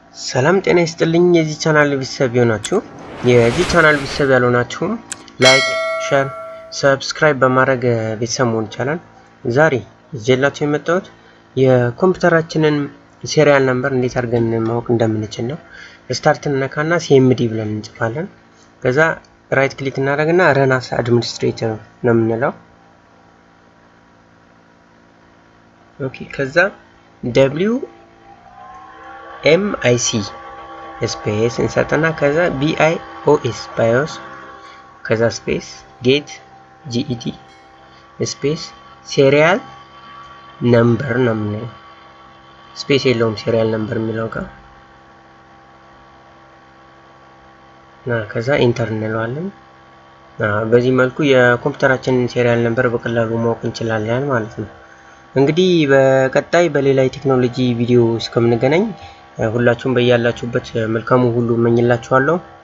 ሰላም ጤና ይስጥልኝ። የዚህ ቻናል ቤተሰብ የሆናችሁ የዚህ ቻናል ቤተሰብ ያልሆናችሁም ላይክ፣ ሸር፣ ሰብስክራይብ በማድረግ ቤተሰብ መሆን ይቻላል። ዛሬ ይዤላችሁ የመጣሁት የኮምፒውተራችንን ሴሪያል ነምበር እንዴት አድርገን ማወቅ እንደምንችል ነው። ስታርትን ነካና ሲኤምዲ ብለን እንጽፋለን። ከዛ ራይት ክሊክ እናደርግና ረናስ አድሚኒስትሬተር ነው የምንለው። ኦኬ ከዛ ደብሊው ኤም አይ ሲ ስፔስ እንሰጥና ከዛ ቢ አይ ኦ ኤስ ባዮስ ከዛ ስፔስ ጌት ጂኢቲ ስፔስ ሴሪያል ነምበር ነው የምንለው። ስፔስ የለውም ሴሪያል ነምበር የሚለው ጋር ከዛ ኢንተር እንለዋለን። በዚህ መልኩ የኮምፒውተራችንን ሴሪያል ነምበር በቀላሉ ማወቅ እንችላለን ማለት ነው። እንግዲህ በቀጣይ በሌላ የቴክኖሎጂ ቪዲዮ እስከምንገናኝ ሁላችሁም በያላችሁበት መልካሙ ሁሉ እመኝላችኋለሁ።